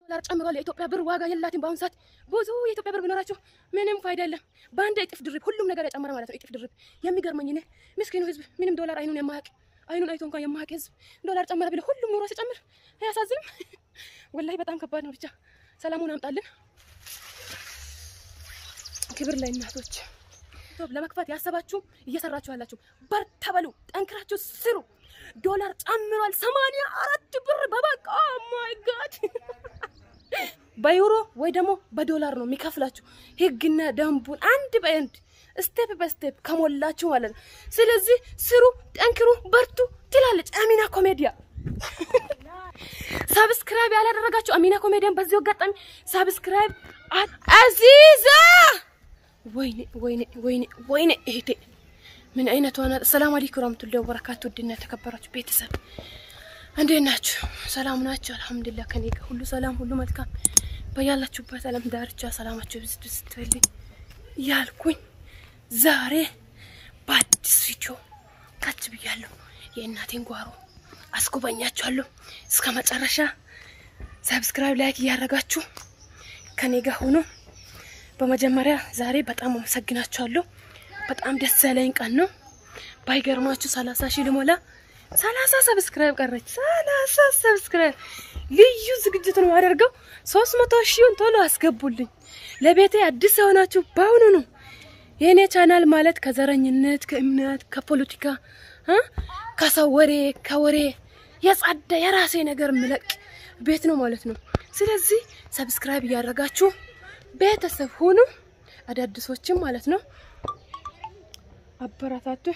ዶላር ጨምሯል። የኢትዮጵያ ብር ዋጋ የላትም በአሁኑ ሰዓት። ብዙ የኢትዮጵያ ብር ቢኖራችሁ ምንም ፋይዳ የለም። በአንድ እጥፍ ድርብ ሁሉም ነገር የጨመረ ማለት ነው። እጥፍ ድርብ የሚገርመኝ እኔ ምስኪኑ ህዝብ ምንም ዶላር አይኑን የማያውቅ አይኑን አይቶ እንኳን የማያውቅ ህዝብ ዶላር ጨመረ ብለ ሁሉም ኑሮ ሲጨምር አያሳዝንም? ወላሂ በጣም ከባድ ነው። ብቻ ሰላሙን አምጣልን። ክብር ለእናቶች። ዩቲዩብ ለመክፈት ያሰባችሁ እየሰራችሁ ያላችሁ በርታ በሉ፣ ጠንክራችሁ ስሩ። ዶላር ጨምሯል። ሰማንያ አራት ብር በበቃ ማይ ጋድ በዩሮ ወይ ደግሞ በዶላር ነው የሚከፍላችሁ። ህግና ደንቡን አንድ በአንድ ስቴፕ በስቴፕ ከሞላችሁ ማለት ነው። ስለዚህ ስሩ፣ ጠንክሩ፣ በርቱ ትላለች አሚና ኮሜዲያ። ሳብስክራይብ ያላደረጋችሁ አሚና ኮሜዲያን በዚሁ አጋጣሚ ሳብስክራይብ አዚዛ ወይኔ ወይኔ ወይኔ ወይኔ እህቴ ምን አይነቷ ናት? ሰላም አለይኩም ወራህመቱላሂ ወበረካቱ። ውድና የተከበራችሁ ቤተሰብ እንዴት ናችሁ? ሰላም ናችሁ? አልሐምዱሊላህ ከኔ ጋር ሁሉ ሰላም፣ ሁሉ መልካም። በያላችሁበት ዓለም ዳርቻ ሰላማችሁ ብዝት ብዝት ይበልኝ ያልኩኝ ዛሬ በአዲስ ቪዲዮ ካች ብያለሁ። የእናቴን ጓሮ አስጎበኛችኋለሁ። እስከ መጨረሻ ሰብስክራይብ፣ ላይክ እያደረጋችሁ ከኔ ጋር ሆኖ በመጀመሪያ ዛሬ በጣም አመሰግናችኋለሁ። በጣም ደስ ያለኝ ቀን ነው። ባይገርማችሁ ሰላሳ ሺህ ልሞላ ሰላሳ ሰብስክራይብ ቀረች። ሰላሳ ሰብስክራይብ ልዩ ዝግጅት ነው አደርገው። ሶስት መቶ ሺውን ቶሎ አስገቡልኝ። ለቤቴ አዲስ የሆናችሁ በአሁኑ ነው። የእኔ ቻናል ማለት ከዘረኝነት፣ ከእምነት፣ ከፖለቲካ እ ከሰው ወሬ ከወሬ የጸዳ የራሴ ነገር ምለቅ ቤት ነው ማለት ነው። ስለዚህ ሰብስክራይብ እያደረጋችሁ ቤተሰብ ሁኑ። አዳዲሶችም ማለት ነው አበረታቱኝ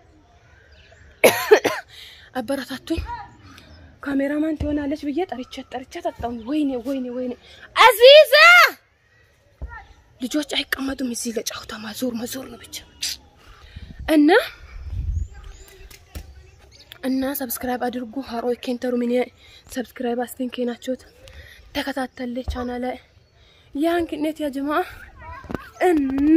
አበረታቱኝ። ካሜራማን ትሆናለች ብዬ ጠርቼ ጠርቼ ጠጣሁ። ወይኔ ወይኔ ወይኔ አዚዛ ልጆች አይቀመጡም እዚህ ለጫውታ ማዞር መዞር ነው ብቻ እና እና ሰብስክራይብ አድርጉ። ሀሮ ኬንተሩ ምን ሰብስክራይብ አስተንኬ ናቸውት ተከታተለ ቻናል ላይ ያንክኔት ያ ጀማ እና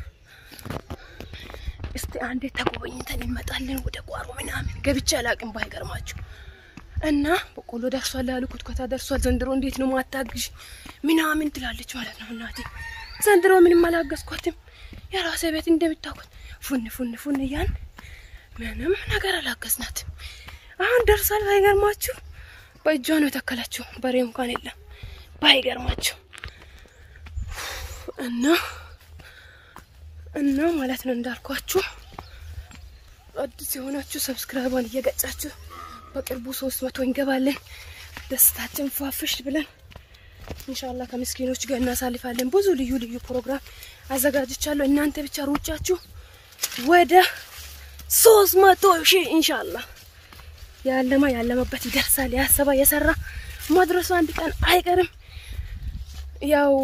እስቲ አንዴ ተጎበኝተን እንመጣለን። ወደ ጓሮ ምናምን ገብቼ አላቅም ባይገርማችሁ። እና በቆሎ ደርሷል አሉ ኩትኮታ ደርሷል። ዘንድሮ እንዴት ነው ማታግዥ ምናምን ትላለች ማለት ነው እናቴ። ዘንድሮ ምንም አላገዝኳትም። የራሴ ቤት እንደምታውቁት ፉን ፉን ፉን እያን ምንም ነገር አላገዝናትም። አሁን ደርሷል ባይገርማችሁ። በእጇ ነው የተከለችው። በሬ እንኳን የለም ባይገርማችሁ እና እና ማለት ነው እንዳልኳችሁ አዲስ የሆናችሁ ሰብስክራይቧን እየገጫችሁ በቅርቡ ሶስት መቶ እንገባለን። ደስታችን ፏፍሽ ብለን ኢንሻአላህ ከምስኪኖች ጋር እናሳልፋለን። ብዙ ልዩ ልዩ ፕሮግራም አዘጋጅቻለሁ። እናንተ ብቻ ሩጫችሁ ወደ ሶስት መቶ ሺህ ኢንሻአላህ ያለማ ያለመበት ይደርሳል። ያሰባ የሰራ መድረሱ አንድ ቀን አይቀርም። ያው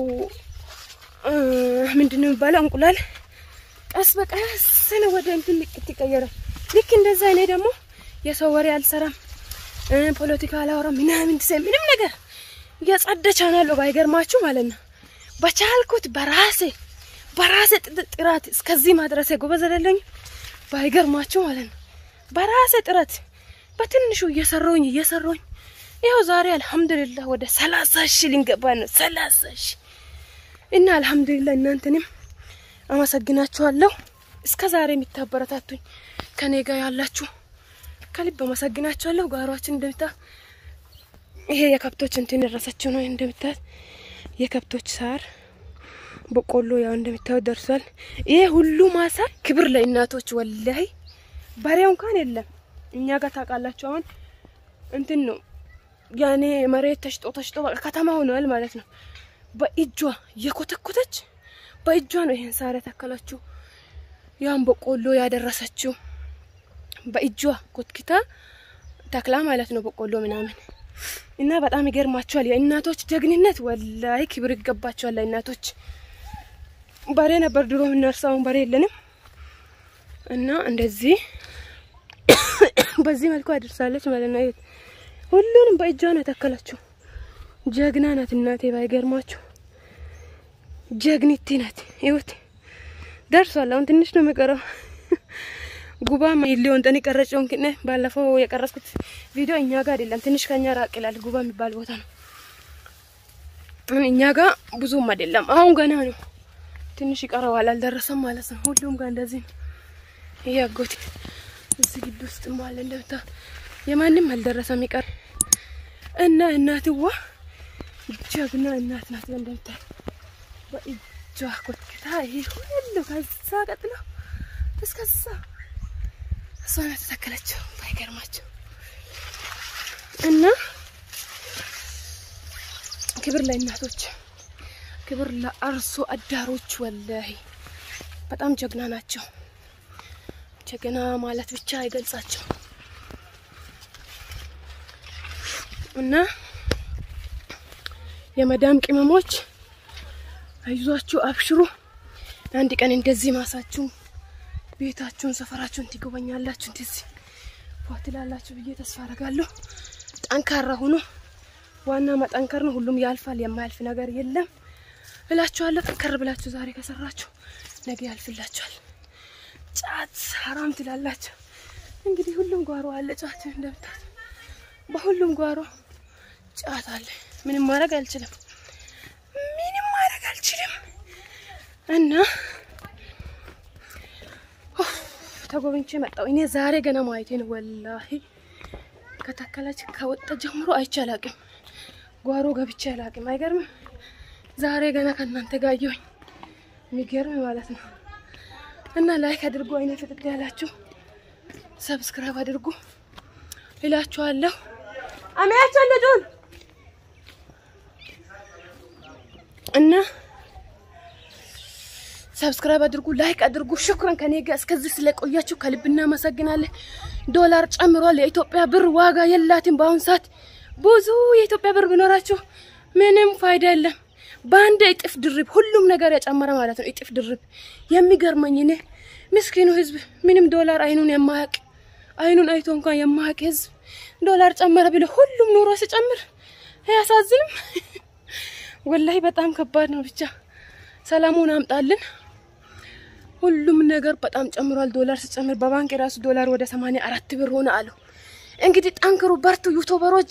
ምንድን ነው የሚባለው እንቁላል ቀስ በቀስ ነው ወደ እንትን ልቅት ይቀየራል። ልክ እንደዛ እኔ ደግሞ የሰው ወሬ አልሰራም፣ ፖለቲካ አላወራም ምናምን ትሰ ምንም ነገር የጸደ ቻናል ባይገርማችሁ ማለት ነው። በቻልኩት በራሴ በራሴ ጥረት እስከዚህ ማድረሴ ጎበዝ አይደለኝ ባይገርማችሁ ማለት ነው። በራሴ ጥረት በትንሹ እየሰራሁኝ እየሰራሁኝ ይኸው ዛሬ አልሐምዱሊላህ ወደ ሰላሳ ሺህ ልንገባ ነው። ሰላሳ ሺህ እና አልሐምዱሊላህ እናንተንም አመሰግናችኋለሁ። እስከ ዛሬ የሚታበረታቱኝ ከኔ ጋር ያላችሁ ከልብ አመሰግናችኋለሁ። ጓሯችን እንደምታ ይሄ የከብቶች እንትን የደረሰችው ነው እንደምታት የከብቶች ሳር በቆሎ ያው እንደምታዩት ደርሷል። ይሄ ሁሉ ማሳ ክብር ለእናቶች ወላይ በሬው እንኳን የለም እኛ ጋር ታውቃላችሁ። አሁን እንትን ነው ያኔ መሬት ተሽጦ ተሽጦ በቃ ከተማ ሆኗል ማለት ነው። በእጇ የኮተኮተች በእጇ ነው ይሄን ሳር የተከለችው። ያን በቆሎ ያደረሰችው በእጇ ኮትኪታ ተክላ ማለት ነው በቆሎ ምናምን እና በጣም ይገርማቸዋል። የእናቶች ጀግንነት ወላይ ክብር ይገባቸዋል። ለእናቶች በሬ ነበር ድሮ የምናርሰውን በሬ የለንም እና እንደዚህ በዚህ መልኩ አድርሳለች ማለት ነው። ሁሉንም በእጇ ነው የተከለችው። ጀግና ናት እናቴ ባይገርማችሁ ጀግኒቲ ናት። ይሁት ደርሷል። አሁን ትንሽ ነው የሚቀረው። ጉባ ሊሆን ጠን ቀረጨውን ክነ ባለፈው የቀረጽኩት ቪዲዮ እኛ ጋር አይደለም፣ ትንሽ ከኛ ራቅ ይላል። ጉባ የሚባል ቦታ ነው እኛ ጋር ብዙም አይደለም። አሁን ገና ነው፣ ትንሽ ይቀረዋል፣ አልደረሰም ማለት ነው። ሁሉም ጋር እንደዚህ ነው። ይሄ አጎቴ እዚህ ግቢ ውስጥ አለ እንደምታ የማንም አልደረሰም ይቀር እና እናትዋ ጀግና እናት ናት። እንደምታ በእጇ ኮትክታ ይሄ ሁሉ ከዛ ቀጥሎ እስከዛ እሷ ናት የተተከለችው። ባይገርማቸው እና ክብር ለእናቶች፣ ክብር ለአርሶ አዳሮች። ወላሂ በጣም ጀግና ናቸው። ጀግና ማለት ብቻ አይገልጻቸው እና የመዳም ቅመሞች አይዟችሁ፣ አብሽሩ። አንድ ቀን እንደዚህ ማሳችሁ፣ ቤታችሁን፣ ሰፈራችሁን ትጎበኛላችሁ። እንደዚህ ፏትላላችሁ ብዬ ተስፋ አደርጋለሁ። ጠንካራ ሁኑ። ዋና መጠንከር ነው። ሁሉም ያልፋል። የማያልፍ ነገር የለም እላችኋለሁ። ጠንከር ብላችሁ ዛሬ ከሰራችሁ ነገ ያልፍላችኋል። ጫት ሀራም ትላላችሁ። እንግዲህ ሁሉም ጓሮ አለ ጫት እንደምታት፣ በሁሉም ጓሮ ጫት አለ። ምንም ማድረግ አልችልም፣ ምንም ማድረግ አልችልም። እና ተጎብኝቼ መጣሁ። እኔ ዛሬ ገና ማየቴ ነው። ወላሂ ከተከለች ከወጣ ጀምሮ አይቼ አላቅም። ጓሮ ገብቼ አላቅም። አይገርምም? ዛሬ ገና ከእናንተ ጋር አየሁኝ። የሚገርም ማለት ነው። እና ላይክ አድርጉ፣ አይነ ፍጥጥ ያላችሁ ሰብስክራይብ አድርጉ እላችኋለሁ። አሚያቸው ልጁን እና ሰብስክራይብ አድርጉ፣ ላይክ አድርጉ። ሽኩረን ከኔ ጋር እስከዚህ ስለቆያችሁ ከልብ እናመሰግናለን። ዶላር ጨምሯል። የኢትዮጵያ ብር ዋጋ የላትም በአሁኑ ሰዓት። ብዙ የኢትዮጵያ ብር ቢኖራችሁ ምንም ፋይዳ የለም። በአንድ እጥፍ ድርብ ሁሉም ነገር የጨመረ ማለት ነው። እጥፍ ድርብ የሚገርመኝ እኔ ምስኪኑ ህዝብ ምንም ዶላር አይኑን የማያቅ አይኑን አይቶ እንኳን የማያቅ ህዝብ ዶላር ጨመረ ብሎ ሁሉም ኑሮ ሲጨምር አያሳዝንም? ወላሂ በጣም ከባድ ነው። ብቻ ሰላሙን አምጣልን። ሁሉም ነገር በጣም ጨምሯል። ዶላር ሲጨምር በባንክ የራሱ ዶላር ወደ ሰማንያ አራት ብር ሆነ አሉ። እንግዲህ ጠንክሩ፣ በርቱ ዩቱበሮች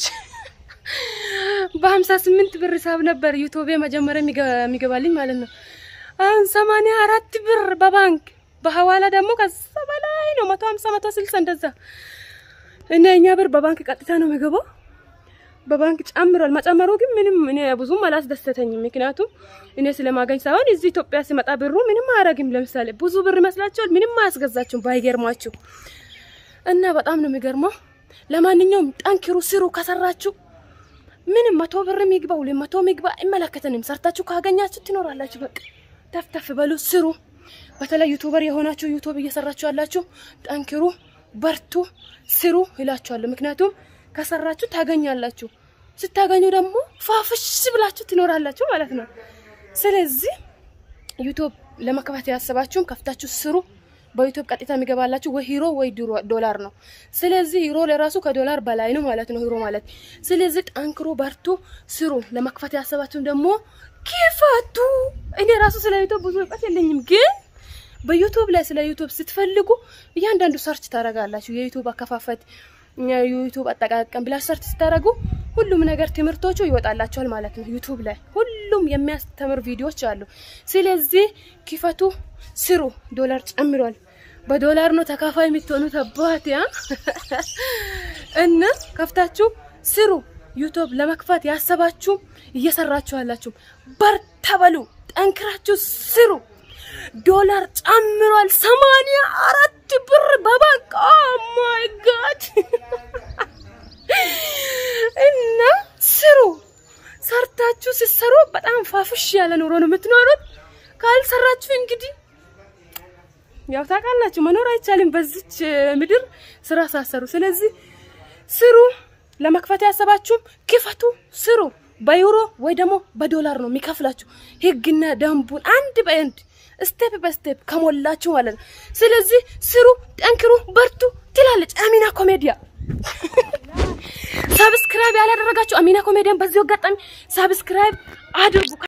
በሀምሳ ስምንት ብር ሂሳብ ነበር ዩቱቤ መጀመሪያ የሚገባልኝ ማለት ነው። አሁን ሰማንያ አራት ብር በባንክ በሀዋላ ደግሞ ከዛ በላይ ነው። መቶ ሀምሳ መቶ ስልሳ እንደዛ እና እኛ ብር በባንክ ቀጥታ ነው የሚገባው። በባንክ ጨምሯል። መጨመሩ ግን ምንም እኔ ብዙም አላስደሰተኝም። ምክንያቱም እኔ ስለማገኝ ሳይሆን እዚህ ኢትዮጵያ ሲመጣ ብሩ ምንም አያረግም። ለምሳሌ ብዙ ብር ይመስላችኋል፣ ምንም አያስገዛችሁም ባይገርማችሁ። እና በጣም ነው የሚገርመው። ለማንኛውም ጠንክሩ፣ ስሩ። ከሰራችሁ ምንም መቶ ብር የሚግባ ሁለት መቶ የሚግባ አይመለከተንም። ሰርታችሁ ካገኛችሁ ትኖራላችሁ። በቃ ተፍተፍ በሉ፣ ስሩ። በተለይ ዩቱበር የሆናችሁ ዩቱብ እየሰራችሁ ያላችሁ ጠንክሩ፣ በርቱ፣ ስሩ ይላችኋለሁ። ምክንያቱም ከሰራችሁ ታገኛላችሁ። ስታገኙ ደግሞ ፋፍሽ ብላችሁ ትኖራላችሁ ማለት ነው። ስለዚህ ዩቱብ ለመክፈት ያሰባችሁን ከፍታችሁ ስሩ። በዩቱብ ቀጥታ የሚገባላችሁ ወይ ሂሮ ወይ ዶላር ነው። ስለዚህ ሂሮ ለራሱ ከዶላር በላይ ነው ማለት ነው ሂሮ ማለት። ስለዚህ ጠንክሮ በርቱ፣ ስሩ። ለመክፈት ያሰባችሁን ደግሞ ክፈቱ። እኔ ራሱ ስለ ዩቱብ ብዙ እውቀት የለኝም፣ ግን በዩቱብ ላይ ስለ ዩቱብ ስትፈልጉ እያንዳንዱ ሰርች ታደርጋላችሁ። የዩቱብ አከፋፈት፣ የዩቱብ አጠቃቀም ብላችሁ ሰርች ስታደርጉ ሁሉም ነገር ትምህርቶቹ ይወጣላችኋል ማለት ነው። ዩቱብ ላይ ሁሉም የሚያስተምር ቪዲዮዎች አሉ። ስለዚህ ክፈቱ፣ ስሩ። ዶላር ጨምሯል። በዶላር ነው ተካፋይ የምትሆኑት። አባት ያ እና ከፍታችሁ ስሩ። ዩቱብ ለመክፈት ያሰባችሁ እየሰራችሁ ያላችሁ በርታ በሉ፣ ጠንክራችሁ ስሩ። ዶላር ጨምሯል። ሰማንያ አራት ብር በባንክ ኦ ማይ ጋድ እና ስሩ። ሰርታችሁ ሲሰሩ በጣም ፋፍሽ ያለ ኑሮ ነው የምትኖሩት። ካልሰራችሁ እንግዲህ ያው ታውቃላችሁ መኖር አይቻልም በዚች ምድር ስራ ሳሰሩ። ስለዚህ ስሩ። ለመክፈት ያሰባችሁም ክፈቱ፣ ስሩ። በዩሮ ወይ ደግሞ በዶላር ነው የሚከፍላችሁ። ህግና ደንቡን አንድ በአንድ ስቴፕ በስቴፕ ከሞላችሁ ማለት ነው። ስለዚህ ስሩ፣ ጠንክሩ፣ በርቱ ትላለች አሚና ኮሜዲያ። ሳብስክራይብ ያላደረጋችሁ አሚና ኮሜዲያን በዚሁ አጋጣሚ ሳብስክራይብ አድርጉ።